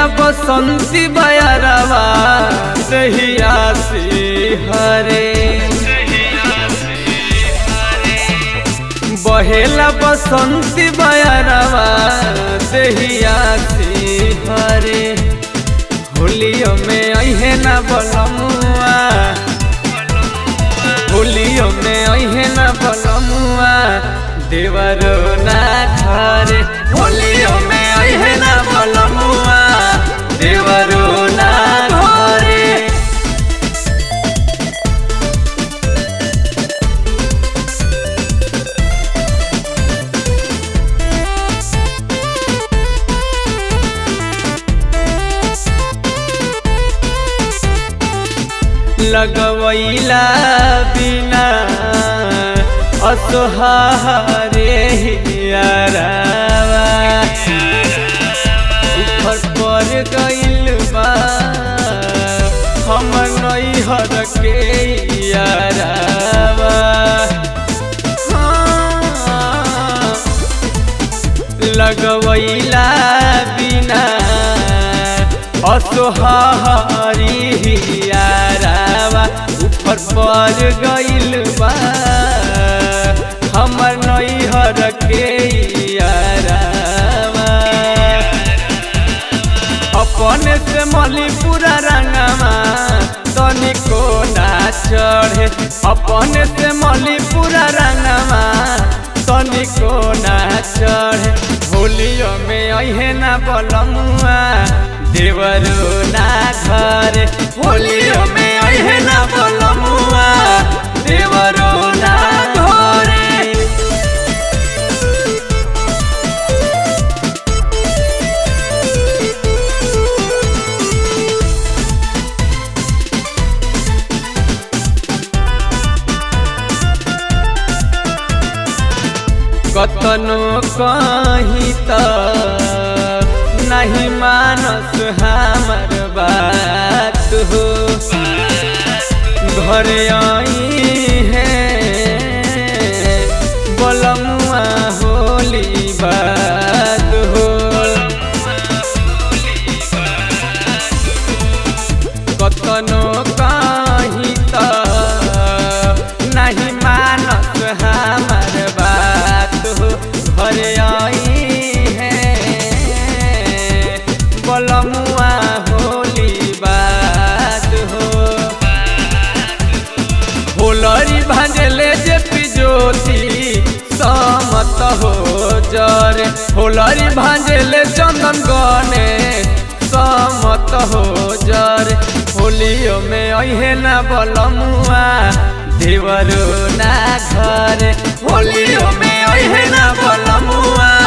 बसंती बयरवा दहिया से हरे बहेला बसंती बयरवा दहिया से हरे होलियो में अहे न बलमुआ होलियो में अहे न बलमुआ देवरो ना घरे होलियो में अहे न बलमुआ देवरो ना घरे लगवैला बिना असोहारे हियारावा ऊपर पर गइल बा हम नैहर के यारावा हाँ, लगवैला बिना असोहारी यारावा ऊपर पर गइल बा हमर नैहर के यारावा अपने से मलीपुरा रंगमा तनिको ना चढ़े अपने से मलीपुरा रंगमा तनिको ना चढ़े होलियो में अहे ना बलमुआ देवरो ना घरे होलियो में अहे ना बलमुआ देवरो ना घरे कतनो कही त नहीं मानस हमर बात हो घर आई है बलमुआ होली बात हो कतनो कही त नहीं मानस हमर बात हो घर आई है बलमुआ होली बात हो होलरी भांजले जे पिजोती समत हो जरे होलरी भांजले चंदन गने समत हो जरे होलियो में अहे ना बलमुआ देवरो ना घरे होलियो में अहे ना बलमुआ